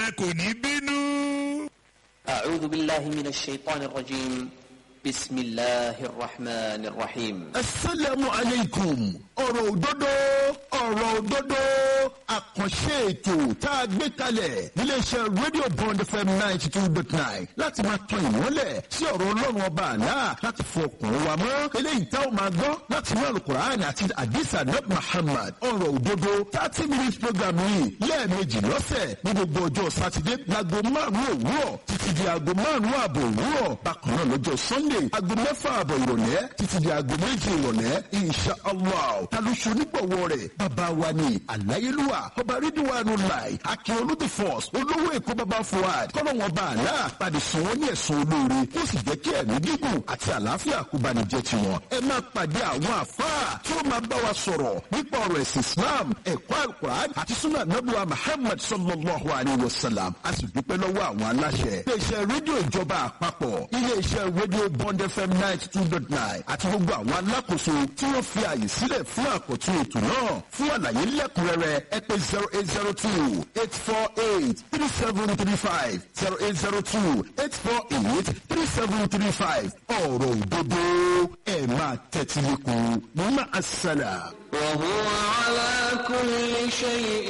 rẹ kò ní bínú. أعوذ بالله من الشيطان الرجيم بسم الله الرحمن الرحيم asalaamu aleykum ọ̀rọ̀ òdodo ọ̀rọ̀ òdodo àkànṣe ètò tá a gbé kalẹ̀ níléeṣẹ́ rédíò bond fm ninety two dot nine láti máa tan ìmọ́lẹ̀ sí ọ̀rọ̀ ọlọ́run ọba àná láti fọ ọkùnrin wa mọ́ eléyìí tá a máa gbọ́ láti inú alukur'an àti adisa nab muhammad ọ̀rọ̀ òdodo thirty minutes program yìí lẹ́ẹ̀mejì lọ́sẹ̀ ní gbogbo ọjọ́ sátidé láago márùn-ún òwúrọ̀ títí di aago márùn-ún ààbò òwúrọ̀ bákan náà lọ́jọ́ sunday aago mẹ́fà ààbọ̀ ìrọ̀lẹ́ títí di aago méjì ìrọ̀lẹ́ insha allah taluṣu onígbọ̀wọ́ rẹ̀ bàbá wa ni aláyélúwà ọba rídíwánu láì akin olóde force olówó èkó bàbá fuad kọ́lọ́wọ́n bá àlá pàdé sùn wọ́n ní ẹ̀sùn olóore kó sì jẹ́ kí ẹ̀mí gígùn àti àlàáfíà kó bá ní jẹ́ tiwọn. ẹ máa pàdé àwọn àfáà tí ó máa bá wa sọ̀rọ̀ nípa ọ̀rọ̀ ẹ̀sìn islam ẹ̀kọ́ alukur'an àti sunnah nabuwa muhammad sallallahu alayhi wa sallam a sì dúpẹ́ lọ́wọ́ àwọn aláṣẹ. iléeṣẹ́ rédíò ìjọba àpapọ̀ iléeṣẹ́ rédíò bond fm ninety two dot nine àti gbogbo àwọn alákòóso tí wọ́n fi àyè sílẹ̀ fún àkọ́tún ètò náà fún àlàyé lẹ́kùnrẹ́rẹ́ ẹ pé zero eight zero two eight four eight three seven three five zero eight zero two eight four eight three seven three five ọ̀rọ̀ òdodo ẹ̀ máa tẹ́tí lẹ́kùn mọ́ àṣàlà. وهو على كل شيء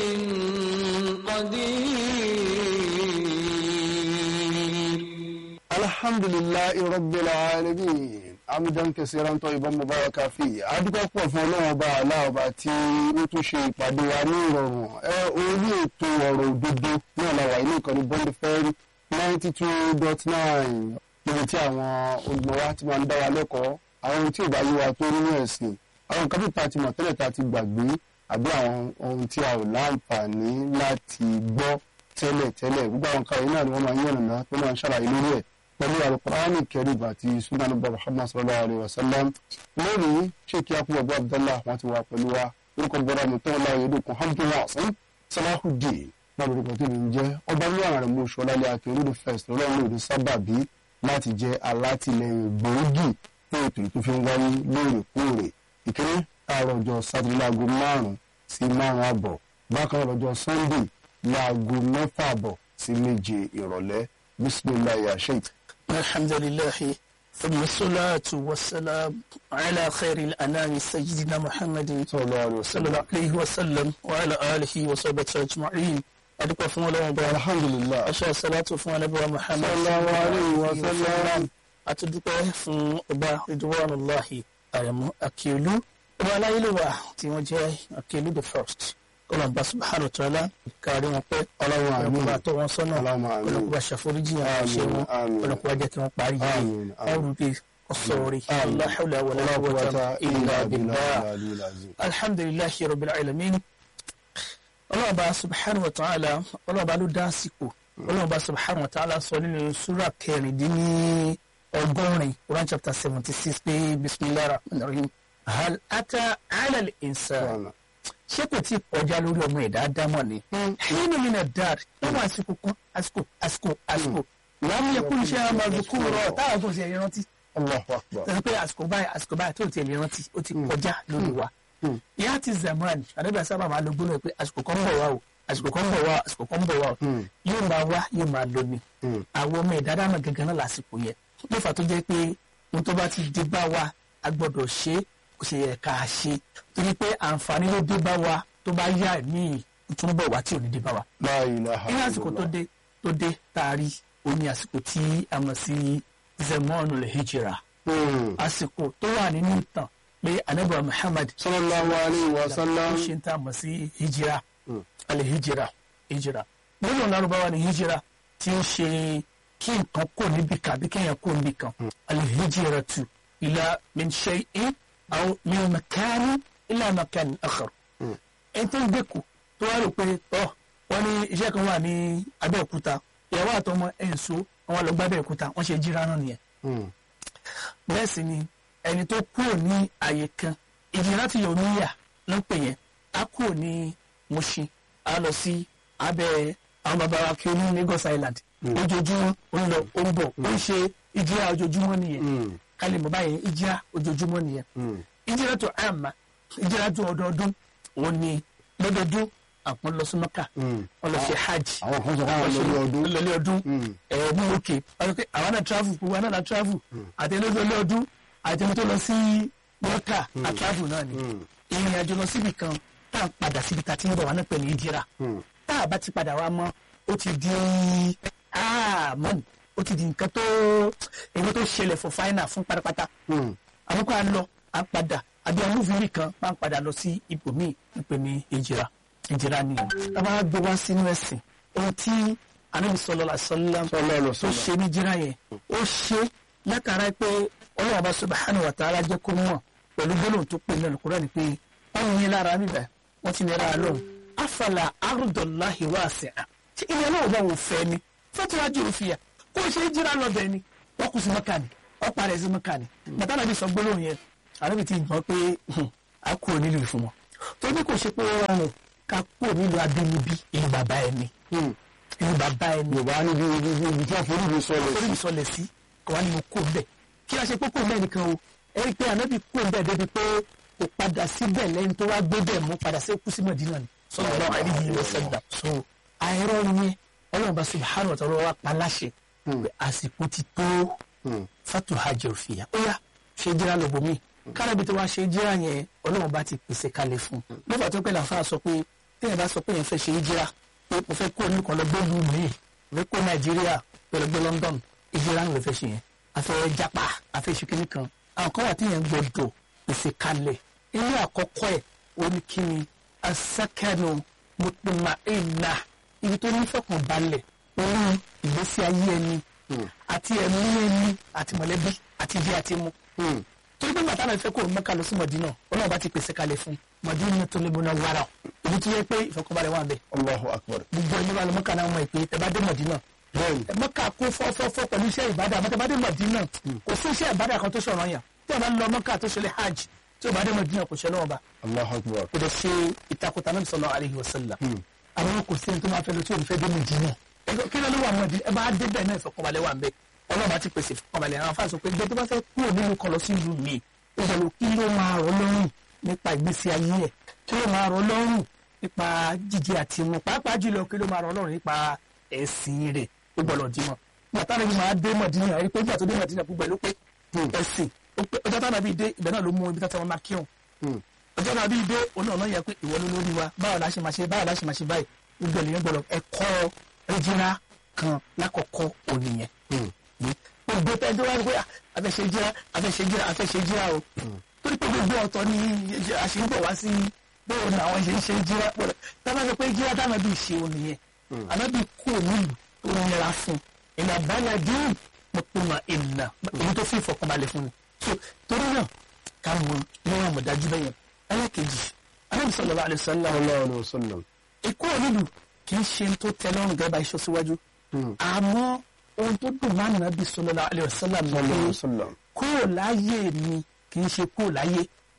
قدير alhamdulilayi rabbil alamin amidan kẹsìrán tó ìbọn mubaraka fi adúgbò pọ̀ fún ọlọ́run ọba aláọba tí ó tún ṣe ìpàdé wa ní ìrọ̀rùn ẹ orí ètò ọ̀rọ̀ òdodo náà la wà ní ìkànnì bond fm ninety two dot nine níbi tí àwọn olùmọ̀ wa ti máa ń dá wa lẹ́kọ̀ọ́ àwọn ohun tí ò bá yé wa tó nínú ẹ̀sìn àwọn nǹkan bí ta ti mọ̀ tẹ́lẹ̀ ta ti gbàgbé àbí àwọn ohun tí a ò láǹfààní láti gbọ́ tẹ́lẹ̀ tẹ́lẹ̀ gbogbo àwọn nǹkan yìí náà ni wọ́n máa ń yànnàná tó máa ń ṣàlàyé lórí ẹ̀ pẹ̀lú alukur'ani kẹrìb àti sunan bá muhammad sallallahu alayhi wa sallam lónìí sheikh yakubu abu abdallah wọn ti wà pẹ̀lú wa orúkọ bọ́dà mi tó ń láyé dùkún hamdu wasan salahudeen náà lórúkọ tó ní jẹ́ ọba ní àwọn àrẹ̀mú oṣù ọlálẹ́ àti olódò first lọ́lọ́run lòdì sábàbí láti jẹ́ alátìlẹyìn gbòógì fún ètò tó fi ń wáyé lóòrèkóòrè ìkíní àárọ̀ ọjọ́ sátidé láago márùn-ún sí márùn-ún àbọ̀ bákan náà lọ́jọ́ sunday láago mẹ́fà àbọ̀ sí méje ìrọ̀lẹ́ bisimilayi ya sheikh. الحمد لله ثم الصلاة والسلام على خير الأنام سيدنا محمد sallallahu alayhi wa صلى الله sallam. عليه وسلم وعلى آله وصحبه أجمعين أدوك فون الله وبركاته alhamdulilah. أشهد الصلاة فون نبي محمد صلى الله عليه وسلم. أتدوك فون أبا رضوان الله أرمو أكيلو أبا لا يلوى تيوجه أكيلو the first kọlọ̀ bá subhanahu wa ta'ala kárí wọn pé Ọlọ́run àmín. ọlọ́run bá tọ́ wọn sọ́nà Ọlọ́run àmín. ọlọ́run bá ṣàforíjì àwọn ṣe wọn àmín. ọlọ́run bá jẹ́ kí wọ́n parí yìí Àmín, àmín. ọrùn bíi ọ̀sọ̀rì Àmín. la hawla wala la quwwata quwwata illa illa billah billah aliyul azim. alhamdulillahi rabbil alamin ọlọ́run bá subhanahu wa ta'ala ọlọ́run bá ló dá àsìkò ọlọ́run bá subhanahu wa ta'ala sọ nínú súrà kẹrìndínní ọgọ́rin Quran chapter seventy six pé bismillahir rahmanir rahim hal ata ala al-insan ṣé kò tí ì kọjá lórí ọmọ ẹ̀dá dámọ̀ ni. nínú mi náà dáàd lọ́wọ́ àsìkò kan àsìkò àsìkò àsìkò láàmú yẹ kó iṣẹ́ ọmọ àdúgbò rọ táwọn tó ṣe rántí. allahu akbar. tẹ̀sán pé àsìkò báyìí àsìkò báyìí tó tiẹ̀ lè rántí ó ti kọjá lórí wa. ìyá ti zaman àdébẹ̀ sábà máa lo gbólóhùn pé àsìkò kan ń bọ̀ wá o àsìkò kan ń bọ̀ wá o àsìkò kan ń bọ̀ wá o yóò máa wá yóò máa lọ ni. àwọn ọmọ ẹ̀dá dámọ̀ gangan náà lásìkò yẹn ló fà tó jẹ́ pé ohun tó bá ti dé bá wa a gbọ́dọ̀ ṣe é kò sì yẹ ká ṣe torí pé àǹfààní ló dé bá wa tó bá yá míì tún bọ̀ wá tí ò ní dé bá wa. la ilaha ní àsìkò tó dé tó dé taari ó ní àsìkò tí a mọ̀ sí zemonu lè hijira Hmm. àsìkò tó wà nínú ìtàn pé anabi muhammad sallallahu alayhi wa ó sallam. ṣe ń tà mọ̀ sí hijira alẹ́ hijira hijira nínú lárúbáwá ni hijira tí ń ṣe kí nǹkan kò níbi kan àbí kéèyàn kò níbi kan alẹ́ hijira tu ila min shay'in aw min makani ila makani akhar ẹni tó ń gbèkú tó wá rò pé ọ wọn ní iṣẹ́ kan wà ní abẹ́òkúta ìyàwó àtọmọ ẹ̀ ń so àwọn lọ gbá abẹ́òkúta wọ́n ṣe jíra náà nìyẹn Hmm. bẹ́ẹ̀ sì ni ẹni tó kúrò ní àyè kan ìjìnlẹ̀ láti yọ̀ níyà ló ń pè yẹn á kúrò ní Mushin á lọ sí abẹ́ àwọn bàbá wa kí o ní Lagos Island ojoojúmọ́ ó ń lọ ó ń bọ̀ ó ń ṣe ìjìyà ojoojúmọ́ nìyẹn kálí mọ̀ báyìí ìjìyà ojoojúmọ́ nìyẹn ìjìyà tó àmà ìjìyà tó ọdọọdún òun ni lọ́dọọdún àwọn lọ sí mọ́kà wọ́n lọ ṣe hajj àwọn kan sọ fún àwọn lórí ọdún lọlé ọdún ẹ ní òkè wọ́n pé àwọn náà travel gbogbo àwọn náà travel àti ẹni lọlé ọdún àti ẹni tó lọ sí mọ́kà à travel náà ni ìrìn àjò lọ síbi kan tá à ń padà síbi tá a ti ń bọ̀ wá náà pẹ̀lú ìdíra tá a bá ti padà wá mọ́ ó ti di mọ́ni ó ti di nǹkan tó èyí tó ṣẹlẹ̀ fún fáínà fún pátápátá àwọn kan á lọ á padà àbí àwọn múfìrí kan máa ń padà lọ sí ibòmíì nípe ní ìjìra ìjìra ni o tá a bá gbé wá sínú ẹ̀sìn ohun tí anabi sọlọ sọlá tó ṣe ní ìjìra yẹn ó ṣe látara pé ọlọ́run bá subhanahu wa ta'ala jẹ́ kó mọ̀ pẹ̀lú gbólóhùn tó pè ní Al-Qur'an ni pé wọ́n ní lára níbẹ̀ wọ́n ti ní lára lóhùn afala arúdọ̀láhi wá sí à ṣé ilé náà bá wò fẹ́ ni fọ́tíwájú òfin yà kó o ṣe é jíra lọ bẹ́ẹ̀ ni wọ́n kù sí mọ́kà ni wọ́n parẹ́ sí mọ́kà ni bàtà náà bí sọ gbólóhùn yẹn àrẹ́bí ti gbọ́ pé a kú onílù fún wọn tó ní kò ṣe pé ó rọrùn ká kú onílù abínibí ìlú bàbá ẹni ìlú bàbá ẹni yorùbá níbi ibi ibi tí wọn forí mi sọlẹ orí mi sọlẹ̀ sí kò wá ní mo kó bẹ́ẹ̀ kí a ṣe pé kó bẹ́ẹ̀ nìkan o ẹ rí i pé ànábì kó bẹ́ẹ̀ débi pé kò padà síbẹ̀ lẹ́yìn tó wá gbé bẹ́ẹ̀ mú padà sí kú sí Mọ̀dínà ni sallallahu alaihi wasallam so àìrọ́ yẹn ọlọ́run bá subhanahu wa ta'ala wá pa láṣẹ pé àsìkò ti tó fatu hajj òfìyà ó yá ṣe jíra lọ́gbọ̀n mi kárábi tó wá ṣe jíra yẹn ọlọ́run bá ti pèsè kalẹ̀ fún un lọ́fà tó pẹ́ làǹfà sọ pé téèyàn bá sọ pé yẹn fẹ́ ṣe jíra pé mo fẹ́ kó oníkan lọ gbẹ́lú mi mo fẹ́ kó nàìjíríà pẹ̀lú gbé London ìjíra ń lè fẹ́ ṣe yẹn afẹ́ japa afẹ́ ṣe kíní kan àwọn kan wà téèyàn gbọdọ̀ pèsè kalẹ̀ ilé àkọ́kọ́ ẹ̀ oníkíni asakẹ́nu mutmainna ibi tó nífẹ̀kàn balẹ̀ orí ìgbésí ayé ẹni àti ẹ̀mí ẹni àti mọ̀lẹ́bí àti ibi àti mu. torí pé bàtà náà fẹ́ kó Mẹ́kà lọ sí Mọ̀dínà ọlọ́run bá ti pèsè kalẹ̀ fún Mọ̀dínà tó lébo náà wàrà ibi tó yẹ pé ìfọkànbalẹ̀ wà bẹ́ẹ̀. Allahu akbar gbogbo ẹni bá lọ Mẹ́kà náà mọ̀ ìpè tẹ́ bá dé Mọ̀dínà. Mẹ́kà kó fọ́fọ́fọ́ pẹ̀lú iṣẹ́ ìbádà àmọ́ tẹ́ bá dé Mọ̀dínà kò sí iṣẹ́ ìbádà kan tó ṣọ̀rọ̀ yàn tẹ́ bá lọ Mẹ́kà tó ṣẹlẹ̀ hajj tí o bá dé Mọ̀dínà kò ṣẹlẹ̀ wọn bá Allahu akbar kò dẹ̀ ṣe ìtakùtà náà sallallahu alaihi wasallam àwọn kò sí ẹni tó máa fẹ́ lọ tí òun fẹ́ dé Mọ̀dínà kí ló ló wà mọ̀dí ẹ bá dé bẹ́ẹ̀ náà ìfọkànbalẹ̀ wà ń bẹ ọlọ́run ti pèsè ìfọkànbalẹ̀ àwọn afáàsọ pé gbé tó bá fẹ́ kúrò nínú kan lọ sí ìlú mi ìṣòro kí ló máa rọ̀ lọ́rùn nípa ìgbésí ayé ẹ̀ kí ló máa rọ̀ lọ́rùn nípa jíjẹ àti mu pàápàá jùlọ kí ló máa rọ̀ lọ́rùn nípa ẹ̀sìn rẹ̀ ó gbọ́dọ̀ dímọ̀ gbàtà náà ni máa dé Mọ̀dínà rí pé nígbà tó dé Mọ̀dínà gbogbo ẹ̀ ló pé ẹ̀sìn ọjọ́ táwọn àbí dé ibẹ̀ náà ló mú ibi tó tẹ́wọ́n máa kírun ọjọ́ náà bí dé òun náà yẹ pé ìwọ ló lórí wa báwo la ṣe máa ṣe báwo la ṣe máa ṣe báyìí gbogbo ènìyàn gbọ́dọ̀ ẹ̀kọ́ ẹjìnra kan lákọ̀ọ́kọ́ ònìyàn. gbogbo tẹ́jú wá ní pé afẹ́ṣe jíra afẹ́ṣe jíra afẹ́ṣe jíra o torí pé gbogbo ọ̀tọ̀ ni àṣìǹbọ̀ wá sí bóun ni àwọn ṣe ń ṣe jíra pọ̀lọ̀ tábà sọ pé jíra táwọn bí ṣe ònìyàn ànábì kú nílùú tó ń nira fún ìlà báyà dín mọ̀pọ̀mọ̀ ìlà èyí tó fi ìfọkànbalẹ̀ fún mi. torí náà káwọn níwọ̀n àmọ̀dájú bẹ́yẹn ẹlẹ́kejì anábì sallallahu alaihi wasallam Allahu alaihi wasallam ikú onílù kì í ṣe tó tẹ́ lọ́rùn gẹ́gẹ́ bá iṣọ́ síwájú àmọ́ ohun tó dùn máa nàbí sallallahu alaihi wasallam Sallallahu alaihi ní wasallam kúrò láyé mi kì í ṣe kúrò láyé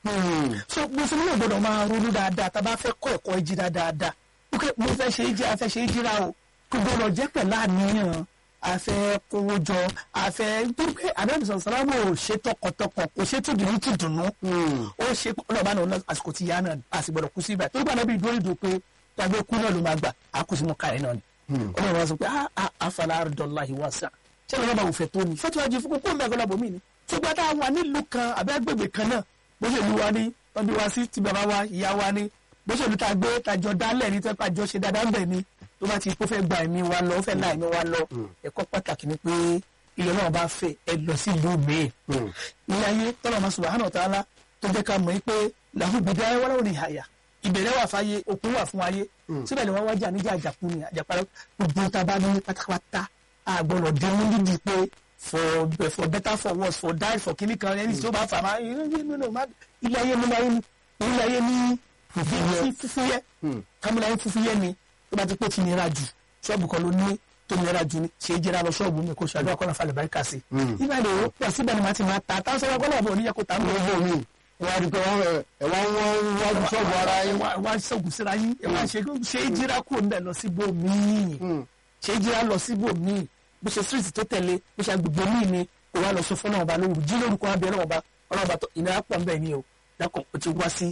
so mùsùlùmí náà gbọ́dọ̀ máa ronú dáadáa tá a bá fẹ́ kọ́ ẹ̀kọ́ ìjìra dáadáa ok mo fẹ́ ṣe ìjìra a fẹ́ ṣe ìjìra o kò gbọ́dọ̀ jẹ́ pẹ̀lú àníyàn a fẹ́ kówó jọ a fẹ́ dúpẹ́ àdébìsọ̀ sàlámù ò ṣe tọkàntọkàn kò ṣe tùdùnú tùdùnú ó ṣe ọlọ́ọ̀bá náà àsìkò tí yá náà a sì gbọ́dọ̀ kú sí ibà tó gbà náà bí ìdúró ìdò pé tàbí kú náà ló máa gbà á kú sí mọ́ ká ẹ̀ náà ni ọlọ́run wa sọ pé àfàlà àrùdọ̀láhi wà sá ṣé ọlọ́ba ò fẹ́ tó ni fẹ́tíwájú fún kókó mẹ́gbẹ́ lọ́bọ̀ mí ni ṣùgbọ́n tá a wà nílùú kan àbí agbègbè kan náà bó ṣe lu wa ní wọ́n bí wa sí ti bàbá wa ìyá wa ní bó ṣe lu ta gbé tajọ dálẹ̀ ní tẹ́pà jọ ṣe dáadáa ń bẹ̀ ni tó bá ti kó fẹ́ gba ẹ̀mí wa lọ ó fẹ́ la ẹ̀mí wa lọ ẹ̀kọ́ pàtàkì ni pé ilé náà bá fẹ́ ẹ lọ sí ìlú mi ilé ayé tọ́lọ̀ ma subhanahu wa ta'ala tó jẹ́ ká mọ̀ pé làwọn ìgbèdè ayé wọ́n láwọn ìhàyà ìbẹ̀rẹ̀ wà fáyé òkun wà fún ayé síbẹ̀ ni wọ́n wájà níjà àjàkú ni àjàpárá gbogbo ta bá ní pátápátá àgbọ̀nọ̀ dẹ́nu nídìí pé for for better for worse for die for kíní kan ẹni tí ó bá fà máa ilé ayé ní ayé ní ilé ayé ní fúfúyẹ́ kámúlá yín fúfúyẹ́ ni tó bá ti pé ti nira jù ṣọ́ọ̀bù kan ló ní tó nira jù ni ṣe é jẹ́ra lọ ṣọ́ọ̀bù mi kò ṣàdúrà kọ́nà falẹ̀ báyìí kà sí. nígbà tí ó pọ̀ síbẹ̀ ni màá ti máa ta táwọn sọ́wọ́ kọ́nà ọ̀bọ̀ oníyẹ kó ta mọ́ owó mi wọ́n á rí pé wọ́n ẹ̀ wọ́n wọ́n wájú ṣọ́ọ̀bù ara yín. wá ṣọ́ọ̀bù síra yín ẹ̀ wá ṣe ṣe é jíra kúrò níbẹ̀ lọ síbò míì ṣe é jíra lọ síbò míì bó ṣe street tó tẹ̀lé bó ṣe agbègbè míì ni kò wá lọ sọ fún ọlọ́run ọba lóru jí lórúkọ abẹ ọlọ́run ọba ọlọ́run ọba ìnira pọ̀ nbẹ̀ ni o dákun o ti wá sí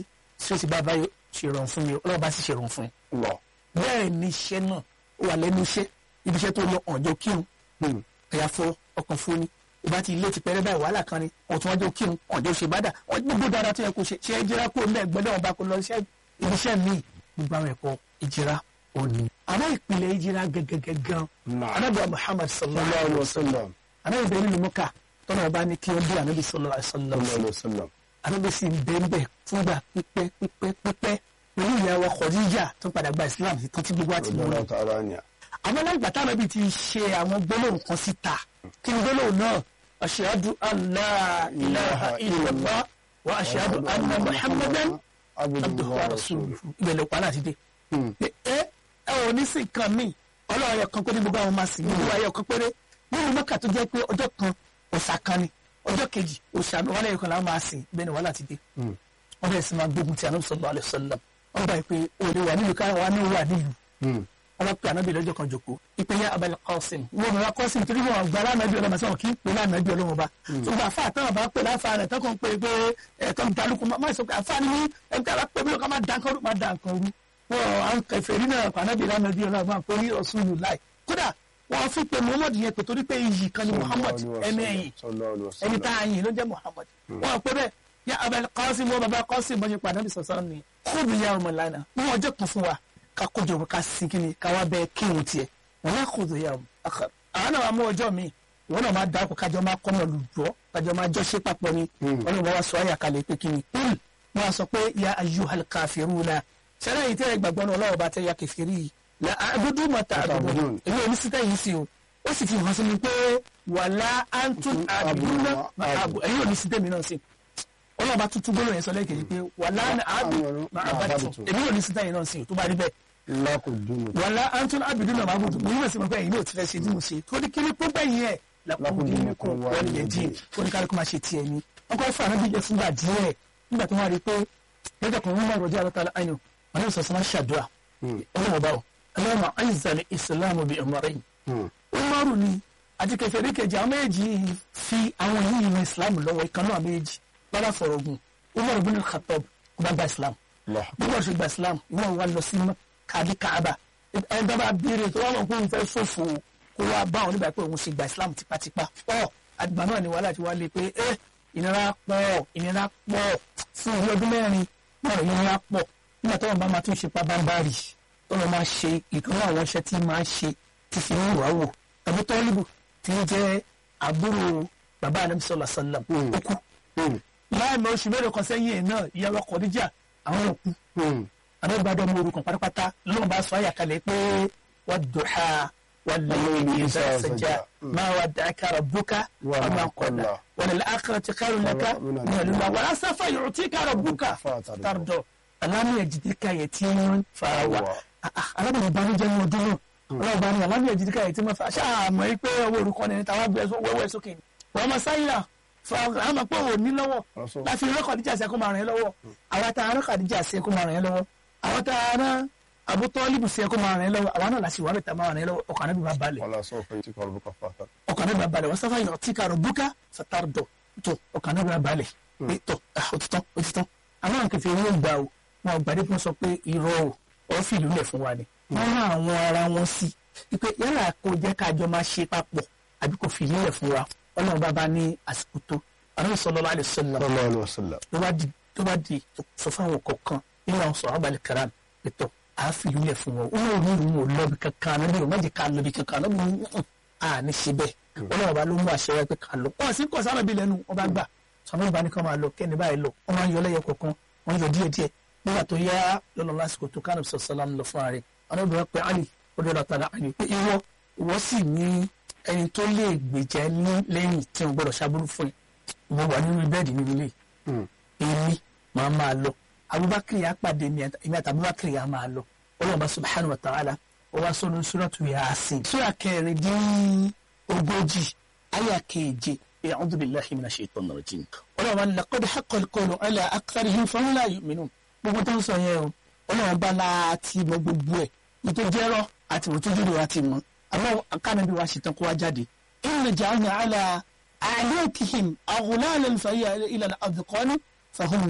stress bá báyọ̀ ṣe rọrùn fún mi ọlọ́run bá sì ṣe rọrùn fún mi lọ. bẹ́ẹ̀ ni iṣẹ́ náà ó wà lẹ́nu iṣẹ́ ibi iṣẹ́ tó lọ ọ̀jọ́ kírun ẹ̀yà fọ ọkàn fún ni ìbá ti ilé ti pẹ́rẹ́ báyìí wàhálà kan ni ọ̀tún ọjọ́ kírun ọ̀jọ́ ṣe bá dà wọ́n gbogbo dáadáa tó yẹ kó ṣe ṣe ìjìra kó mẹ́ gbọ́dọ̀ wọn bá kó lọ iṣẹ́ ibi iṣẹ́ míì gbogbo àwọn ẹ̀kọ́ ìjìra òní. àmọ́ ìpìlẹ̀ ìjìra gẹ́gẹ́gẹ́ gan Naam. anábìá Muhammad sallallahu sallallahu alayhi alayhi wa wa sallam. anábìá bẹ́ẹ̀ nínú mọ́kà tọ́nà ọba ní kí wọ́n bí anábì sallallahu alayhi wa sallam sallallahu alayhi wa sallam. anábì sì ń bẹ́ẹ̀ bẹ́ẹ̀ fúngbà pípẹ́ pípẹ́ pípẹ́ pẹ̀lú ìyàwó Khadija tó padà gba Islam tó ti gbogbo àti mọ́ radiyallahu ta'ala anha. àmọ́ lẹ́yìn ìgbà táwọn ẹbí ti ṣe àwọn gbólóhùn kan síta kí ni gbólóhùn náà ashhadu an la ilaha illallah wa ashhadu anna muhammadan abduhu wa rasuluhu ìbẹ̀lẹ̀ òpá láti dé. ẹ ẹ ò ní sí nǹkan míì ọlọ́run ayọ̀ kan péré gbogbo àwọn máa sìn gbogbo ayọ̀ kan péré nínú mọ́kà tó jẹ́ pé ọjọ́ kan òòṣà kan ni ọjọ́ kejì òòṣà wàhálà ẹ̀yọ̀ kan làwọn máa sìn bẹ́ẹ̀ ni wàhálà ti dé. wọ́n bẹ̀rẹ̀ sí máa gbógun ti ànábì sallallahu alaihi wasallam wọ́n bá yìí pé òde wà nílùú káwọn wà ní wà nílùú wọ́n pe anabi lọ́jọ́ kan jòkó ìpè ya abẹ́lẹ̀ kọ́sìm wọ́n mọ̀ wá kọ́sìm torí wọn gba lánàbí ọlọ́mọ sọ̀rọ̀ kí n pè lánàbí ọlọ́mọ bá ṣùgbọ́n àfa àtàwọn bá pè láfa rẹ̀ tọkàn pé pé ẹ̀tọ́ dalùkù má sọ pé àfa ni mí ẹgbẹ́ bá pè mí lọ́kàn má dàn kan rú má dàn kan rú wọn à ń kẹfẹ́ rí náà anabi lánàbí ọlọ́mọ pé ní ọ̀ṣunù láì kódà wọn fi pe muhammad yẹn pé torí pé iyì kan ni muhammad ẹni ẹ̀yìn sallallahu alayhi wa ẹni sallam. tá a yìn ló jẹ́ muhammad wọn pe bẹ́ẹ̀ ya abẹ́lẹ̀ kọ́sìm wọn bàbá kọ́sìm wọn ṣe pàdé àbí sọ̀sọ́ ni kóòdù ya ọmọ lánàá wọn ọjọ́ kan fún wa ká kójọ ká sin kí ni ká wá bẹ kírun tiẹ̀ wọn yà kóòdù ya ọmọ akar àwọn náà wà mú ọjọ́ mi wọn náà máa dáko kájọ máa kọ́ náà lùjọ́ kájọ máa jọ ṣe papọ̀ ni wọn náà wọ́n wá sọ ayà kalẹ̀ pé kí ni kúl wọn sọ pé ya ayyuhal kafiruna sẹ́lẹ̀ yìí tẹ́ ẹ gbàgbọ́ náà ọlọ́wọ́ bá tẹ́ ya kẹfìrí yìí la àdúdú mọ̀tà àdúdú Ta'budun. èmi ò ní sí tẹ́yìn sí o ó sì fi hàn sí mi pé wàlá antum àdúdú àbù ẹ̀yin ò ní sí tẹ́mi náà sí ọlọ́run bá tuntun gbọ́dọ̀ yẹn sọ lẹ́ẹ̀kejì pé wàlá àbù àbàtù èmi ò ní sí tẹ́yìn náà sí o tó bá rí bẹ́ẹ̀ lakudumu. wàlá antum àbìdú náà máa bùtù mo yíwèé sí mi pé ẹ̀yin náà ti fẹ́ ṣe tí mo ṣe tó ní kíní pé bẹ́yìn ẹ̀ lakúndínkùn wọ́n lè dín oníkálukú máa ṣe tiẹ̀ ni wọ́n kọ́ fún ànábìyẹ fúngbà díẹ̀ nígbà tó wá rí i pé lọ́jọ́ kan wọ́n máa rọ̀jò àlọ́tà àyàn wọn yóò sọ sí máa ṣàdúrà ọlọ́run ọba o ọlọ́run àìsàn ìsìlámù bíi ọmọrẹ́yìn umaru ni àti kẹfẹ́rí kejì àwọn méjì fi àwọn yìí ní islam lọ́wọ́ ìkan náà méjì lọ́la fọ̀rọ̀ ogun umaru bin khatab ọba gba islam Allah. umaru ṣe gba islam umaru wa lọ sí kàdí kaaba ẹni tó bá béèrè tó wà wọn kó n fẹ́ ṣòfò kó wá bá wọn nígbà pé òun ṣe gba islam tipátipá ọ àgbà náà ni wàhálà ti wá lé pé ẹ ìnira pọ̀ ìnira pọ̀ fún orí ọdún mẹ́rin náà ìnira pọ̀ nígbà tó wọn bá máa tún ṣe pabambari tó wọn máa ṣe ìkan náà àwọn iṣẹ́ tí máa ṣe ti fi ń wà wò tàbí tọ́líbù tí ń jẹ́ àbúrò bàbá anabi sọlá sálàm ó kú láàmì oṣù mélòó kan sẹ́yìn ẹ̀ náà ìyàwó kọ̀díjà àwọn òkú àbẹ́gbàdọ́ ọmọ orúkọ pátápátá lóun bá sọ àyàkálẹ̀ pé wà dùhà wà lẹ́yìn ìzà sàjà máa wà dàkà rabbuka wà máa kọ̀dà wà lẹ́lẹ́ àkàrà ti kárò lẹ́ka ní ẹ̀lúmọ̀ wà lásàfà yòó tí kárò bùkà tàrdọ̀ alámìyà jìdíkà yẹ tí ń fa wà alámìyà ìbánújẹ́ ní ọdún náà ọlọ́run bá ní alámìyà jìdíkà yẹ tí ń fa ṣáà mọ̀ pé owó orúkọ ni tàwa gbé wẹ́wẹ́ sókè ni wọ́n mọ sáyà àmọ́ pé òní lọ́wọ́ láfi rán kàdíjà sí ẹkún máa ràn yẹn lọ́wọ́ àwọn tá a rán kàdíjà sí ẹkún máa ràn yẹn lọ́wọ́ àwọn tá a rán àbútọ́ líbù sí ẹkún máa ràn yẹn lọ́wọ́ àwọn náà láti wà bẹ̀ tá a máa ràn yẹn lọ́wọ́ ọkàn náà bí máa balẹ̀ wala sawfa yutika rabbuka fatar. ọkàn náà bí máa balẹ̀ wọ́n sáfà yọ̀ tí kàrọ̀ búkà sàtàr dọ̀ tó ọkàn náà bí máa balẹ̀ pé tó òtítọ́ òtítọ́ àwọn àǹkẹ́fẹ́ wọn gbà o wọn gbàdé fún sọ pé irọ́ o ọ̀ fìlú lẹ̀ fún wa ni wọ́n rán àwọn ara wọn sí ipe yálà kó jẹ́ kájọ máa ṣe papọ̀ àbí kò fìlú lẹ̀ fún wa ọlọ́run bá bá ní àsìkò tó àrùn sallallahu alaihi wasallam sallallahu alayhi wa sallam. tó bá di tó bá di sọ fáwọn kọ̀ọ̀kan nínú àwọn sọ̀rọ̀ abalẹ̀ karam ètò àáfìlú lẹ̀ fún wọn wọn ò ní ìlú wọn lọ́bi kankan náà bí wọn jẹ ká lọ́bi kankan náà bí wọn à ní ṣe bẹ́ẹ̀ wọn náà bá ló mú àṣẹ wá pé ká lọ wọn sì ń kọ̀ sára bí lẹ́nu wọn bá gbà sọmọ ìbá ní kọ́ máa lọ kẹ́ni báyìí lọ wọn máa ń yọ lẹ́yọ kọ̀ọ̀kan wọn yọ díẹ̀ díẹ̀ nígbà tó yá lọ́nà lásìkò tó kánà sọ sọlá lọ fún ààrẹ àwọn obìnrin pé ali ó dé lọ́ta la ali pé ìwọ ìwọ sì ní ẹni tó lè gbèjà ní lẹ́yìn tí wọn gbọ́dọ̀ ṣàbúrú fún ẹ ìwọ wà nínú bẹ́ẹ̀dì nínú ilé èmi máa máa lọ abubakar yà pàdé mi èmi àti abubakar yà máa lọ ọlọ́ọ̀bá subhanahu wa ta'ala ó wá sọ́nù suratu yasin sura kẹrin dín ogójì àyà keje a'udhu billahi minash shaitanir rajim ọlọ́ọ̀bá ní laqad haqqal qawlu ala aktharihim fahum la yu'minun gbogbo tó ń sọ yẹn o ọlọ́ọ̀bá láti mọ gbogbo ẹ̀ nítorí jẹ́rọ àti òtútù àti mọ́ àmọ́ akánàbí wa ṣetán kó wá jáde inna ja'alna ala a'naqihim aghlalan fa hiya ila al-adqani fahum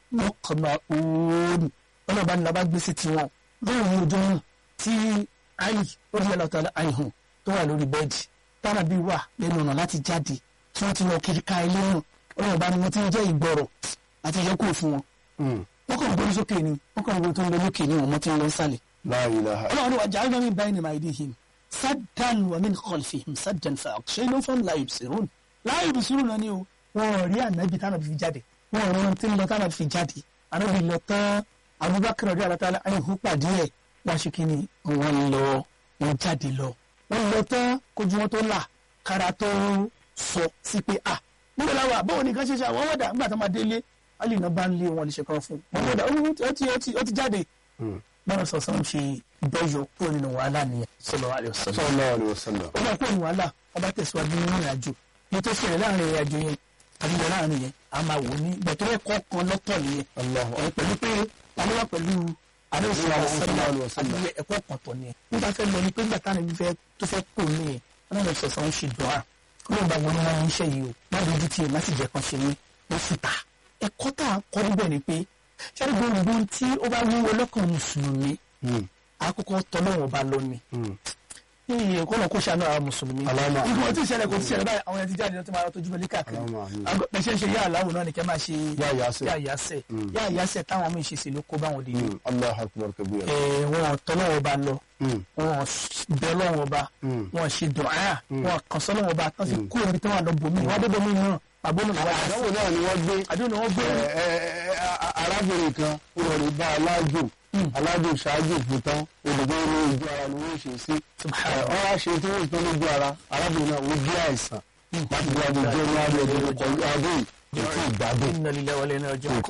mọ́kànlá òòrùn ọlọ́ba ní labá gbèsè tiwọn lóòrùn ojú náà tí ali ó di ọlọ́tà àìhàn tó wà lórí bẹ́ẹ̀dì tára bí wà lẹ́nu ọ̀nà láti jáde tí wọ́n ti lọ kiri ká ilé náà ọlọ́ba ni wọ́n ti ń jẹ́ ìgbọ̀rọ̀ àti ìyọkù fún wọn wọ́n kàn gbórí sókè ni wọ́n kàn gbórí tó ń lọ lókè ni wọ́n mọ́ ti ń lọ sálẹ̀ la ilaha ọlọ́run wa ja'alna min bayni aydihim saddan wa min khalfihim saddan fa aghshaynahum fahum la yubsirun la yubsirun náà ni o wọn ò rí ànábì tánàbì fi jáde wọn ò rí ohun tí ń lọ tánàbì fi jáde ànábì lọ tán Abubakar ọdún àlátálá àyìnkú pàdé ẹ̀ wọ́n ṣe kí ni wọ́n lọ wọ́n jáde lọ wọ́n lọ tán kojú wọn tó là kára tó sọ sí pé à nígbà láwa báwo ni nǹkan ṣe ṣe àwọn wọ́dà nígbà tó máa délé alìnà bá ń lé wọn lè ṣe kan fún wọn wọ́dà ó ti ó ti ó ti jáde bọ́lá sọ̀sán ṣe bẹ́yọ kúrò nínú wàhálà nìyẹn sallallahu alaihi wasallam sallallahu alaihi wasallam ó bá kúrò nínú wàhálà ó bá tẹ̀síwájú nínú ìrìn àjò ní tó ṣẹlẹ̀ láàrin ìrìn àjò yẹn àbí ìyẹn láàrin yẹn a máa wò ní ìgbà tó ẹ̀kọ́ kan lọ́tọ̀ nìyẹn Allahu ẹ̀ pẹ̀lú pé alówà pẹ̀lú àdéhùn Sallallahu alaihi wasallam. àti ẹ̀kọ́ kan tọ̀ nìyẹn nígbà fẹ́ lọ ni pé nígbà táwọn ẹbí tó fẹ́ kó nìyẹn wọn lọ sọ̀sọ̀ ń ṣe dùn á kó ló ń bá wọn ní wọn ń ṣe yìí o má lójú tiẹ̀ má sì jẹ́ kan ṣe ní ló fi ta ẹ̀kọ́ tá à ń kọ́ níbẹ̀ ni pé ṣáà gbogbo tí ó bá wúwo lọ́kàn mùsùlùmí àkọ́kọ́ tọ́lọ́wọ́ bá lọ ni iye kọ́nà kó ṣàánú àwọn mùsùlùmí Allahumma amin. ìgbìmọ̀ tí ìṣẹ̀lẹ̀ kò ti ṣẹlẹ̀ báyìí àwọn ẹni tí jáde lọ tí máa lọ tójú bẹ́lí káàkiri Allahumma amin. Àgọ́- bẹ́ẹ̀ ṣe ń ṣe yá àláwò náà ni kẹ́ máa ṣe Yá Yásẹ̀. yá yásẹ̀ yá yásẹ̀ táwọn míì ṣe sí ló kó báwọn dé Mm. Allahu akbar kabira ẹ̀ wọn tọ́lọ́wọ́ bá lọ Mm. wọn bẹ lọ́wọ́ bá wọn ṣe dùnà wọn kàn sọ́ lọ́wọ́ bá tán fi kú omi tí wọn lọ bòmí wọn dé bòmí náà àbónú làwọn àdánwò náà ni wọ́n gbé àdéhùn wọn gbé ẹ, ẹ, ẹ, a- arábìnrin kan ó lọ rí bá alájò alájò ṣáájú fún tán olùgbé ní ojú ara ni wọ́n ṣe sí Subhanallah. wọ́n wá ṣe tí wọ́n tán lójú ara arábìnrin náà ó gbé àìsàn láti bí wọ́n jẹ́ ní adé ẹ̀dẹ̀ ló kọjú adé yìí ètò ìgbádùn inna lillahi wa inna ilaihi raji'un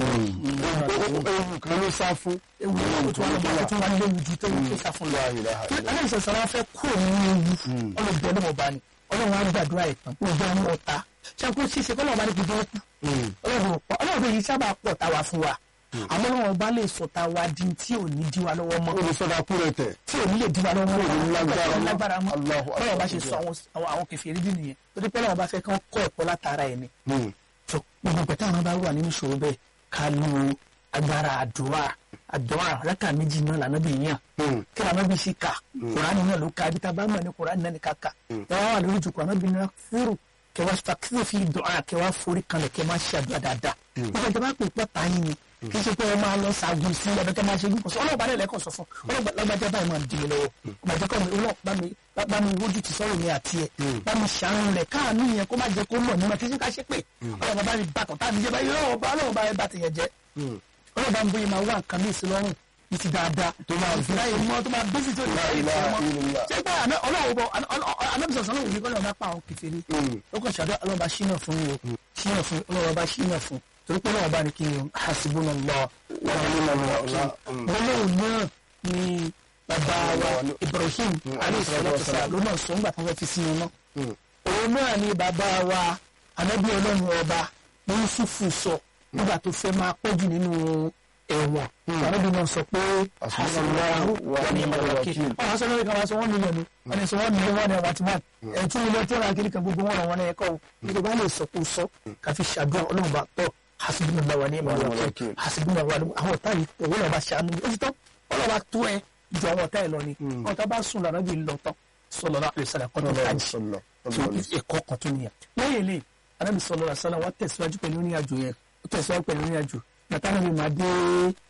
ohun kan ló sá fún ewu o tún wà lọ o tún wà léwu ju tó tó sá fún lọ. La ilaha illallah. aláìsàn sọ̀sọ̀ wọn fẹ́ kúrò nínú ewu ọlọ́dẹ ọlọ́mọ bá ní ọlọ́run á gbàdúrà ẹ̀ tán kó jẹ́ ọmọ ọ̀tá ṣàkóso ṣíṣe kọ́ lọ́wọ́ bá ní kó jẹ́ ọ̀tá ọlọ́run ò pọ̀ ọlọ́run yìí sábà pọ̀ tá wa fún wa àmọ́ ọlọ́run bá lè sọ ta wa di tí ò ní di wa lọ́wọ́ mọ́ olùsọdá kúrẹ̀ tẹ̀ tí ò ní lè di wa lọ́wọ́ mọ́ ní lágbára mọ́. lágbára mọ́ Allahu akbar. ọlọ́run bá ṣe sọ àwọn àwọn- àwọn kẹfìrí dì nìyẹn torí pé ọlọ́run bá fẹ́ kí wọ́n kọ́ ẹ̀kọ́ látara ẹ̀ ni tó gbogbo pẹ̀tẹ́ àwọn bá wà nínú ìṣòro bẹ́ẹ̀ ká lo agbára àdúrà àdúrà rákà méjì náà lànà bí yàn kí lànà bí sí kà kùránì náà ló ka ibi tá a bá mọ̀ ní kùránì náà ní ká kà ẹ wá wà lórí ìjòkó àná bí náà fúrù kẹ wá fàkíyè fi dùn á kẹ wá forí kanlẹ̀ kẹ má ṣe àdúrà dáadáa nígbà tó bá pè pọ̀ táyìn ni kì í ṣe pé ẹ máa lọ ṣáájú sí ẹbẹ kẹ máa ṣe yín kò sọ ọlọ́ọ̀bá rẹ̀ lẹ́kọ̀ọ́ sọ fún ọlọ́ọ̀bá lágbájá báyìí máa dìde lọ́wọ́ ọmọdé kọ́ mi ọlọ́ọ̀bá mi bá mi wójú ti sọ̀rọ̀ mi àti ẹ̀ bá mi ṣàánú rẹ̀ káàánú yẹn kó má jẹ́ kó mọ̀ nímọ̀ kí ṣe ká ṣe pé ọlọ́ọ̀bá bá mi bàtàn tá mi jẹ́ báyìí ọlọ́ọ̀bá ọlọ́ọ̀bá ẹ bá ti yẹn jẹ́ ọlọ́ọ̀bá ń bóyá máa wá nǹkan ní ìsìlọ́rùn ní ti dáadáa tó máa fi láyé mọ́ tó máa bí sí tó ní láyé ilaha mọ́ illallah. ṣé pé àná ọlọ́wọ́ bọ̀ anábìsọ̀ sọ́nà òní kọ́ lọ́wọ́ bá pa àwọn kìfèrè ó kàn ṣàdó ọlọ́wọ́ bá ṣínà fún yìí o ṣínà fún ọlọ́wọ́ bá ṣínà fún torí pé ọlọ́wọ́ bá ní kí ni hasbunallah wa ni'mal wakeel gbólóhùn náà ni bàbá wa Ibrahim alayhi salatu wassalam ló náà sọ ńgbà tó fẹ́ fi sínú náà òun náà ni bàbá wa anábì ọlọ́run ọba Yusufu sọ nígbà tó fẹ́ máa pọ̀jù nínú ẹ̀wọ̀n anábì náà sọ pé hasbunallahu wa ni'mal wakeel ọ̀hún aṣọ lórí kan wá sọ wọ́n mílíọ̀nù wọ́n ní sọ wọ́n mílíọ̀nù wọ́n ní ọ̀wá tí wọ́n ẹ̀tún ilé tí wọ́n ra kiri kan gbogbo wọn wọn ẹ̀kọ́ o nígbà bá lè sọ kó sọ káfí ṣàdúrà ọlọ́run bá tọ́ hasbunallahu wa ni'mal wakeel hasbunallahu wa ni'mal àwọn ọ̀tá yìí òun náà bá ṣàánú ó ti tọ́ ọlọ́run bá tó ẹ ju àwọn ọ̀tá ẹ lọ ni ọ̀tá bá sùn lọ́nà bí lọ tán sallallahu alaihi wasallam kọ́nà hajj tó ẹ̀kọ́ kan tó nìyẹn lẹ́yìn ilé anábì sallallahu alaihi wasallam wọ́n tẹ̀síwájú pẹ̀lú ní àjò yẹn ó tẹ̀síwájú pẹ̀lú ní àjò nàtàlẹ́ mi máa dé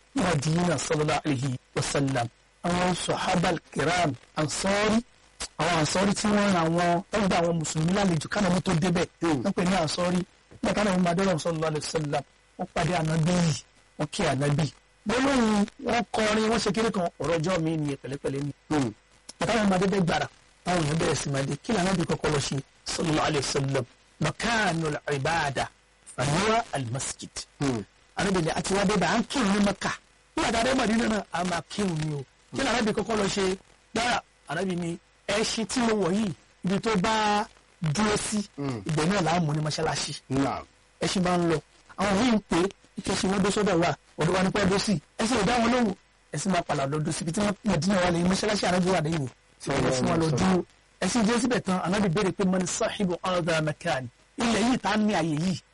Madina sallallahu alaihi wasallam àwọn sọ̀hábà kiram ansọ́rí àwọn ansọ́rí tí wọ́n ra wọn wọ́n gba àwọn mùsùlùmí lálejò kánà mú tó débẹ̀ wọ́n pè ní ansọ́rí nígbà táwọn ọmọ adé ọ̀rọ̀ sallallahu alaihi wasallam wọ́n pàdé ànábì yìí wọ́n kí ànábì gbólóhùn wọn kọrin wọ́n ṣe kéré kan ọ̀rọ̀ ọjọ́ mi nìyẹn pẹ̀lẹ́pẹ̀lẹ́ ni àtàwọn ọmọ adé bẹ́ẹ̀ gbàrà táwọn èèyàn bẹ̀rẹ̀ sí máa dé kí làwọn bí kọ́kọ́ lọ ṣe sallallahu alaihi wasallam makanul ibada fahuwa almasjid arábìnrin àti wá débà à ń kírun ní maka nígbà tá a dé Mádínà náà a máa kírun ni o kí ni arábìnrin kọ́kọ́ lọ ṣe dára arábìnrin ẹṣin tí mo wọ̀ yìí ibi tó bá dúró sí ibẹ̀ náà là á mú ní mọ́ṣáláṣí ẹṣin bá ń lọ àwọn yìí ń pè é ìkẹsì wọn dó sọ́dọ̀ wa ọ̀dọ̀ wa ní pẹ́ dó sí ẹṣin ò dá wọn lóhùn ẹṣin máa padà lọ dó síbi tí Mádínà wà lẹ́yìn mọ́ṣáláṣí arábìnrin wà lẹ́yìn ẹṣin wọn lọ dúró ẹṣin jẹ́ síbẹ̀ tán anábì béèrè pé mọ́ni sáhìbù ọ̀dà mẹ́kàn ilẹ̀ yìí tá a ní àyè yìí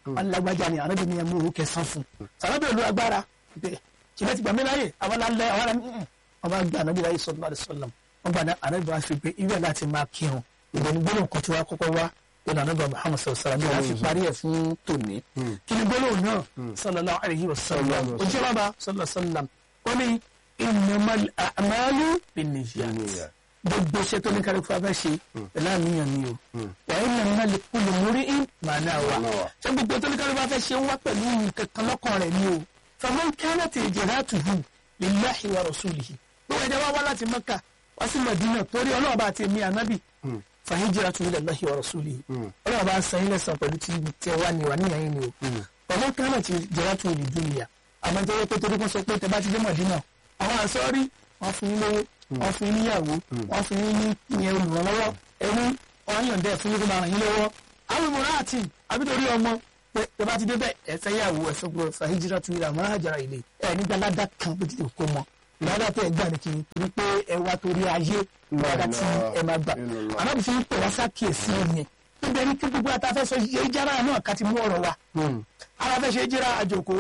wọn lágbájá ni ànábì ni ẹ mú owó kẹsàn fún sàlábì olú agbára pé ṣìlẹ̀ ti gbà mí láyè àwọn alẹ́ àwọn alẹ́ wọn bá gba ànábì láyè sọ́dún àdé sọ́lá wọn gba ànábì wá fi pé ibẹ̀ láti máa kírun ìgbẹ́ni gbólóhùn kan tí wọ́n kọ́kọ́ wá ìlànà ànábì Muhammad sallallahu alaihi wasallam láti parí ẹ̀ fún tòní kí ni gbólóhùn náà sallallahu alaihi wasallam ojú ọba sallallahu alaihi wasallam wọ́n ní innamal a'malu binniyat gbogbo iṣẹ́ tó ní kárí fún abẹ́ ṣe pẹ̀lú àníyàn ni o wà á yàn náà lè kú lè mórí in màá náà wà ṣé gbogbo tó ní kárí fún abẹ́ ṣe ń wá pẹ̀lú kankan lọ́kàn rẹ̀ ni o faman kanat hijratuhu lillahi wa rasulihi gbogbo ẹ̀jẹ̀ wá wá láti Mẹ́kà wá sí Mẹdínà torí Ọlọ́run bá ti mi ànábì fa hijratuhu lillahi wa rasulihi Ọlọ́run bá san ilẹ̀ san pẹ̀lú tí ẹ wá ní wà níyàn yín ni o faman kanat hijratuhu lidunya àmọ́ tó yẹ pé torí kan sọ pé tẹ bá ti dé Mẹdínà àwọn àsọ́rí wọn fún yín lówó wọn fún yín níyàwó wọn fún yín ní ìyẹn olùrànlọ́wọ́ ẹrú wọn yàn dẹ fún yín kó máa ràn yín lọ́wọ́ àwọn ìmọ̀ràn àti àbítorí ọmọ pé tẹ bá ti dé bẹ́ẹ̀ ẹ fẹ́ yàwó ẹ fẹ́ gbọ́ fàájìrà tu ìlà máa hàjàrà ilé ẹ nígbà ládà kan bó ti lè kó mọ ládà tẹ ẹ gbà ní kí n torí pé ẹ wá torí ayé ládà tí ẹ máa gbà àmọ́ bí fi ń pè wá sákìyèsí ẹ yẹn níbi ẹni kí gbogbo àtàfẹ́ sọ yé jára náà ká ti mú ọ̀rọ̀ wa ara fẹ́ ṣe jíra àjòkó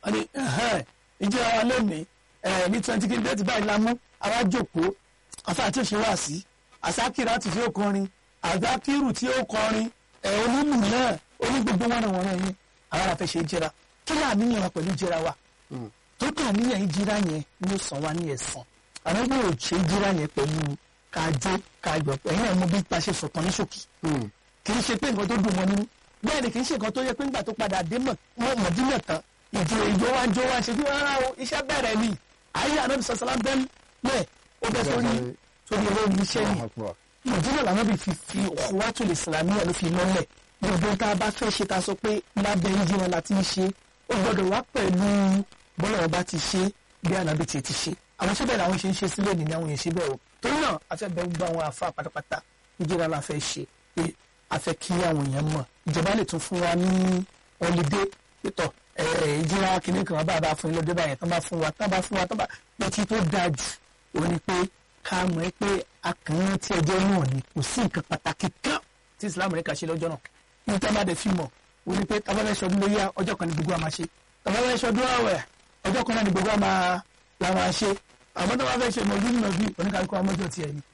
ìjíra wa lónìí ní twenty kí n bẹ́ẹ̀ ti báyìí la mú àwa jókòó afa tí ó ṣe wá sí àsákìrá tí ó kọrin àdákìrù tí ó kọrin ẹ onílù náà oní gbogbo wọn wọn yẹn àwọn àfẹ ṣe jẹra kí láà níyàn wa pẹ̀lú jẹra wa tó kà níyàn yìí jẹra yẹn ni ó sàn wá ní ẹ̀san àwọn ẹgbẹ́ ò ṣe jẹra yẹn pẹ̀lú kájó kájọ ẹ̀yìn náà mo bí pa ṣe sọ̀tàn ní ṣòkì kì í ṣe pé nǹkan tó dùn mọ́ nínú bẹ́ẹ̀ ni kì í ṣe nǹkan tó yẹ pé ńgbà tó padà dé mọ̀dínà tán ìjọ ìjọ wa ń jó wa ṣe bí rárá o iṣẹ́ bẹ̀rẹ̀ ni ayé ànábì sọ̀sọ̀lá bẹ́ẹ̀ bẹ́ẹ̀ ó bẹ sórí sórí owó iṣẹ́ ni nàìjíríà làwọn bí fi fi ọ̀wátò lè sàlámì ẹ̀ ló fi lọ́lẹ̀ gbogbo tá a bá fẹ́ ṣe ta sọ pé lábẹ́ ìjìnlẹ̀ la ti ń ṣe ó gbọ́dọ̀ wá pẹ̀lú bọ́lá ọba ti ṣe bí ànábì ti ti ṣe àwọn ṣẹ́bẹ̀ làwọn ṣe ń ṣe sílẹ̀ nìyẹn àwọn yẹn ṣe bẹ́ẹ̀ o torí náà a fẹ́ bẹ gbogbo àwọn àfa pátápátá ìjìnlẹ̀ la fẹ́ ṣe pé a fẹ́ kí àwọn èèyàn mọ̀ ìjọba lè tún fún wa ní ọlídé pétọ̀ ìjìnlẹ̀ kìnìún kan bá a bá fún ilé ọdẹ báyẹn tán bá fún wa tán bá fún wa tán bá lọ́tí tó dáa jù ó ní pé ká mọ̀ ẹ́ pé akànnì tí ẹjọ́ náà ni kò sí nǹkan pàtàkì kan tí islam rẹ̀ kà ṣe lọ́jọ́ náà ní tá a bá dẹ̀ fi mọ̀ ó ní pé tábà fẹ́ ṣọdún lóyá ọjọ́ kan ní gbogbo àmà ṣe tábà fẹ́ ṣọdún àwẹ̀ ọjọ́ kan náà ní gbogbo àmà làwọn ṣe àmọ́ tábà fẹ́ ṣe mọ̀lú nínú bí oníkàlùkù amọ́jọ́ tiẹ̀ ni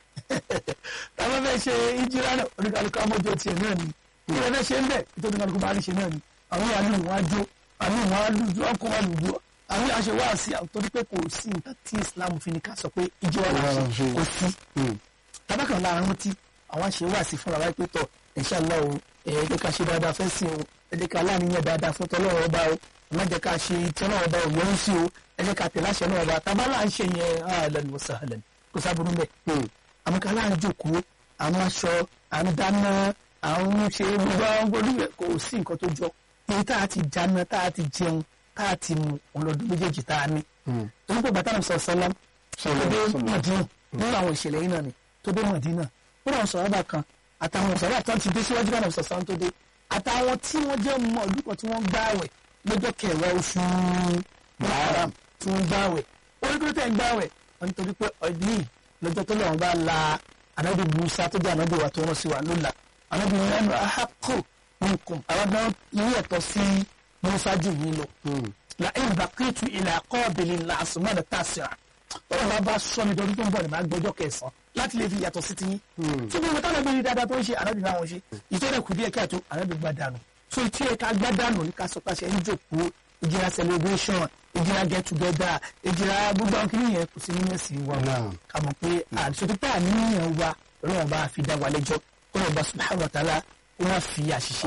tábà fẹ́ ṣe ìjírá náà oníkàlùkù amọ́jọ́ tiẹ̀ náà ni kí ẹ fẹ́ ṣe ń bẹ̀ nítorí oníkàlùkù bá rí ṣe náà ni àwọn yàrá lù wọ́n á jó àwọn ìwọ̀n á lù wọ́n kọ́ wọn lù dúró àwọn yàrá ṣe wá sí àwọn torí pé kò sí nǹkan tí islam fi ní ká sọ pé ìjọ wa ṣe kò sí tábàkàn láàrin tí àwọn ṣe wá sí fúnra wáyé pé tọ inshallah o ẹ jẹ́ ká ṣe dáadáa fẹ́ sí o ẹ jẹ́ ká láàníyàn dáadáa fún tọ́lọ́rọ̀ ọba o ẹ má jẹ́ ká ṣe tọ́lọ́rọ̀ ọba ò yọrù sí o ẹ jẹ́ ká tẹ̀lé àṣẹ náà ọba tábà là ń ṣe yẹn ahlan wa sahlan kò sábúrú bẹ́ẹ̀ àmọ́ ká láàrin jòkó àwọn aṣọ à ń dáná àwọn ṣe gbogbo àwọn gbogbo kò sí nǹkan tó jọ èyí tá a ti jáná tá a ti jẹun tá a ti mu ọlọ́dún méjèèjì tá a ní. torí pé bàtà náà sọ sọlá tó dé mọ̀dínà nínú àwọn ìṣẹ̀lẹ̀ yìí náà ni tó dé mọ̀dínà nínú àwọn sọ̀rọ̀ bá kan àtàwọn sọ̀rọ̀ àtàwọn ti dé síwájú náà sọ sọ́n tó dé àtàwọn tí wọ́n jẹ́ mọ̀ ọdún kan tí wọ́n gbààwẹ̀ lọ́jọ́ kẹwàá oṣù Muharram tí wọ́n gbààwẹ̀ orí tó tẹ̀ ń gbààwẹ̀ wọ́n nítorí pé ọdún lọ́jọ́ tó lọ́wọ́ bá la anábì Musa tó jẹ́ anábì wa tó rán sí wa ló la anábì yẹn ahakó nǹkan àwọn náà ní ẹ̀tọ́ sí musa jù yín lọ. la in baqitu ila qabilin la asmana tasira. ọ̀rọ̀ máa bá sọ mi dọ́dún tó ń bọ̀ ní máa gbọ́jọ́ kẹsàn-án láti lè fi yàtọ̀ sí tiyín. tí gbogbo táwọn ẹgbẹ́ dáadáa tó ń ṣe ànábì náà wọ́n ṣe ìtọ́jà kù díẹ̀ káàtó ànábì gbá dànù. so tí ẹ̀ka gbá dànù ní ká sọ pé ṣe ń jòkó ìjìlá celebration ìjìlá get together ìjìlá gbogbo àwọn kìnìún yẹn kò sí nínú ẹ̀sìn wa ká mọ̀ pé àdìsọ́títà àníyàn wa ọlọ́run bá fi dá wa lẹ́jọ́ ọlọ́run bá subhanahu wa ta'ala wọ́n fi àṣìṣe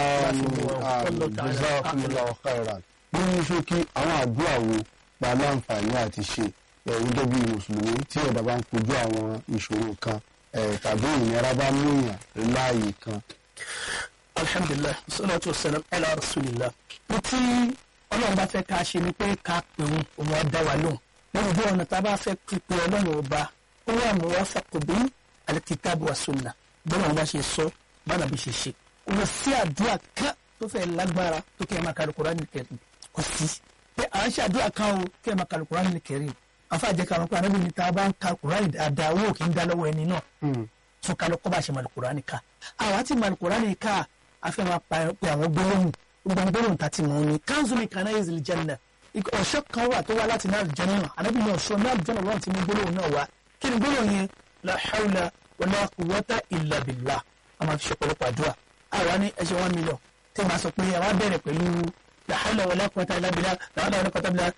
jazakumullahu khairan nínú ṣókí àwọn àdúrà wo gba láǹfààní àti ṣe gẹ́gẹ́ bí mùsùlùmí tí ẹ̀dá bá ń kojú àwọn ìṣòro kan tàbí ìnira bá mú èèyàn láàyè kan. alhamdulilah salatu wasalam ala rasulillah mo tí ọlọ́run bá fẹ́ ká ṣe ni pé ká pèrún òun ọ̀dá wa lóhùn lórí bí ọ̀nà tá a bá fẹ́ pípé ọlọ́run ọba ó wà mú wá fàkùbí alikitabu wa sunna bọ́lá wọn bá ṣe sọ bára bí ṣe ṣe kò sí àdúrà kan tó fẹ́ lágbára tó kẹ́ ẹ máa ka Al-Qur'an Karim kò sí pé à ń ṣe àdúrà kan o kẹ́ ẹ máa ka Al-Qur'an Karim afa jẹ́ ká wọn pé anábì ní ta bá ń ka Al-Qur'an dáadáa owó kì í dá lọ́wọ́ ẹni náà tún ká lọ kọ́ bá ṣe máa Al-Qur'an ká àwa ti máa Al-Qur'an ká a fẹ́ máa pa pé àwọn gbólóhùn gbọ̀ngbọ̀n ta ti mọ̀ ní kanzuli kana ezili janna ọ̀ṣọ́ kan wà tó wá láti náà janna anabi náà ọ̀ṣọ́ náà janna wọn ti ní gbólóhùn náà wá kí ni gbólóhùn yẹn la hawla wala quwwata illa billah a máa fi ṣe pọ̀lọpọ̀ àdúrà àwa ní ẹṣẹ one million tí a máa sọ pé àwa bẹ̀rẹ̀ pẹ̀lú la hawla wala quwwata illa billah la hawla wala quwwata illa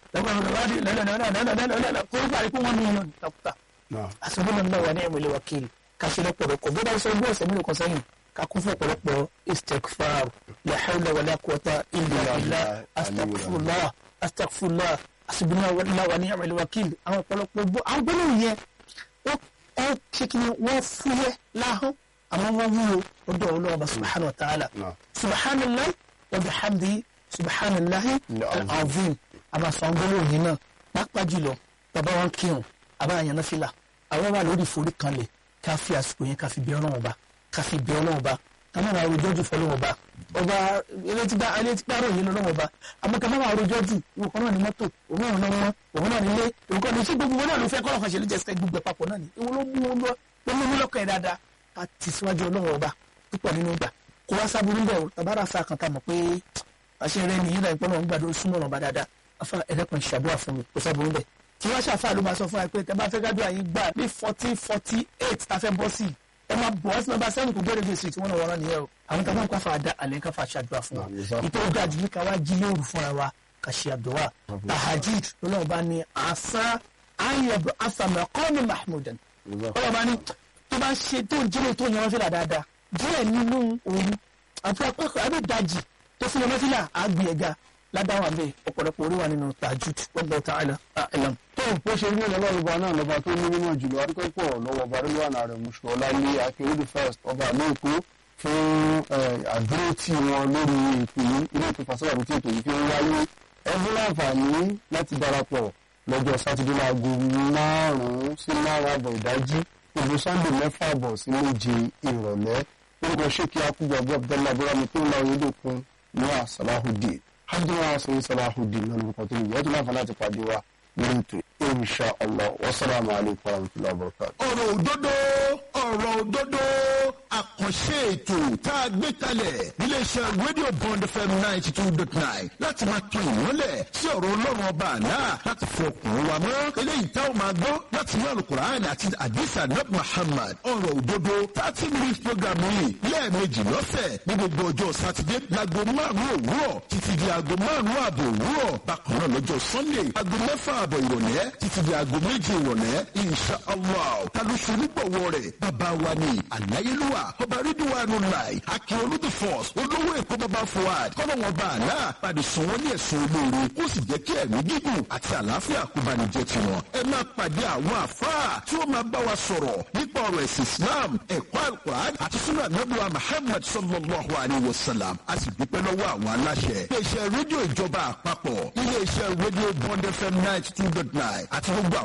billah kó o parí kó one million takuta asubhanallah wa ni'mal wakil kasi lọ́pọ̀lọpọ̀ bí wọ́n sọ bí ọ̀sẹ̀ mélòó kan sẹ́yìn ká kún fún ọ̀pọ̀lọpọ̀ istikfar la hawla wala quwwata illa billah astagfirullah astagfirullah asubhanallah wa ni'mal wakil àwọn ọ̀pọ̀lọpọ̀ gbọ́ àwọn gbólóhùn yẹn wọ́n ẹ ṣe kí ni wọ́n fúyẹ́ láhùn àmọ́ wọ́n wúwo ọdọ̀ ọlọ́ọ̀bà subhanahu wa ta'ala subhanallah wa bihamdi subhanallah al-azim àmọ́ sọ gbólóhùn yìí náà pápá jùlọ bàbá wọn kírun àbá àyànná fìlà àwọn wà lórí ìforí kanlẹ̀ ká fi àsìkò yẹn ká fi bí ọlọ́run ọba ká fi bí ọlọ́run ọba ká má máa rojọ́ jù fọlọ́run ọba ọba elétígbà elétígbà ròyìn lọ́lọ́run ọba àmọ́ ká má máa rojọ́ jù òun kan náà ní mọ́tò òun náà ní wọn òun náà nílé òun kan ní ṣé gbogbo wọn náà ló fẹ́ kọ́ ọ̀kan ṣe ló jẹ́ sẹ́ gbogbo papọ̀ náà ni ìwọ ló mú wọn lọ ló mú wọn lọ́kàn ẹ̀ dáadáa ká ti síwájú ọlọ́run ọba púpọ̀ nínú ìgbà kó wá sábúrú bẹ̀ o tàbára sa kan tá mọ̀ pé àṣẹ rẹ nìyí náà ìpọ́nà ń gbàdúrà súnmọ́ ọ̀nà ọba dáadáa afa ẹ̀rẹ́pọ̀ ṣàdúrà fún mi kó sábúrú bẹ̀ tí wọ́n ṣàfà ló máa sọ fún wa pé tẹ́ bá fẹ́ gádùn àyín gbà ní fourteen forty eight tá a fẹ́ bọ́ sí i ẹ máa bọ̀ ọ́ sí nọ́mbà sẹ́yìn kò gbọ́dọ̀ gbèsè tí wọ́n náà wọ́n nìyẹn o àwọn tá a máa ń káfa àdá àlẹ́ káfa ṣàdúrà fún wa ìtọ́ ó dájú ní ká wá jí lóru fúnra wa ká ṣe àdúrà tahajid lọ́nà ọba ní àṣà ayẹ̀bù afàmì ọkọ́ni mahmudan ọlọ́ba ní tó bá ṣe tó ń jílẹ̀ tó ń yan fílà dáadáa díẹ̀ nínú òru àti apákọ̀ àbí ìdajì tó fún yan fílà àgbì ẹ̀ga ládàwà bẹ́ẹ̀ ọ̀pọ̀lọpọ̀ orí wa nínú tajud wallahu ta'ala a'lam. tó bó ṣe rí ọlọ́run ọba náà lọ́ba tó ní mímọ́ jùlọ adúpẹ́pọ̀ lọ́wọ́ ọba rẹ́lúwànà rẹ̀ mùsùlùmí ọláyé akérèdè first ọba àlóòkó fún àdúró tí wọn lórí ètò yìí ilé ètò fàṣọwàbí tí ètò yìí fi ń wáyé ẹbí láǹfààní láti darapọ̀ lọ́jọ́ sátidé láago márùn-ún sí márùn-ún àbọ̀ ìdájí gbogbo sunday mẹ́fà àbọ̀ sí méje ìrọ̀lẹ́ orúkọ ṣèkí akúgbàgbọ́ abdullahi abúrámi tó ń la oyédèkun ní àṣàláhùdì abdullahi sọyìn salahudin náà lórúkọ tó nìyẹn tó láǹfààní láti pàdé wa lórí ètò insha allah wasalaamu alaykum wa rahmatulahi wa barakatuh. ọ̀rọ̀ òdodo ọ̀rọ̀ òdodo àkànṣe ètò tá a gbé kalẹ̀ níléeṣẹ́ rédíò bond fm ninety two dot nine láti máa tan ìmọ́lẹ̀ sí ọ̀rọ̀ ọlọ́run ọba àná láti fi ọkùnrin wa mọ́ eléyìí tá a máa gbọ́ láti inú alukur'an àti adisa nab muhammad ọ̀rọ̀ òdodo thirty minutes program yìí lẹ́ẹ̀mejì lọ́sẹ̀ ní gbogbo ọjọ́ sátidé láago márùn-ún òwúrọ̀ títí di aago márùn-ún ààbò òwúrọ̀ bákan náà lọ́jọ́ sunday aago mẹ́fà ààbọ̀ ìrọ̀lẹ́ títí di aago méje ìrọ̀lẹ́ insha allah ta ló ṣe onígbọ̀wọ́ rẹ̀ bàbá wa ni àláyélúwà ọba rídíwánu láì akíọlù the force olówó èkó bàbá fuad kọ́lọ́wọ́n bá àlá pàdé sùn wọ́n ní ẹ̀sùn olóore kó sì jẹ́ kí ẹ̀mí gígùn àti àlàáfíà kó bá ní jẹ́ tiwọn. ẹ máa pàdé àwọn àfáà tí ó máa bá wa sọ̀rọ̀ nípa ọ̀rọ̀ ẹ̀sìn islam ẹ̀kọ́ alukur'an àti sunna anabuwa muhammad sallallahu alayhi wa sallam a sì dúpẹ́ lọ́wọ́ àwọn aláṣẹ. iléeṣẹ́ rédíò ìjọba àpapọ̀ iléeṣẹ́ rédíò bond fm ninety two dot nine àti gbogbo àwọn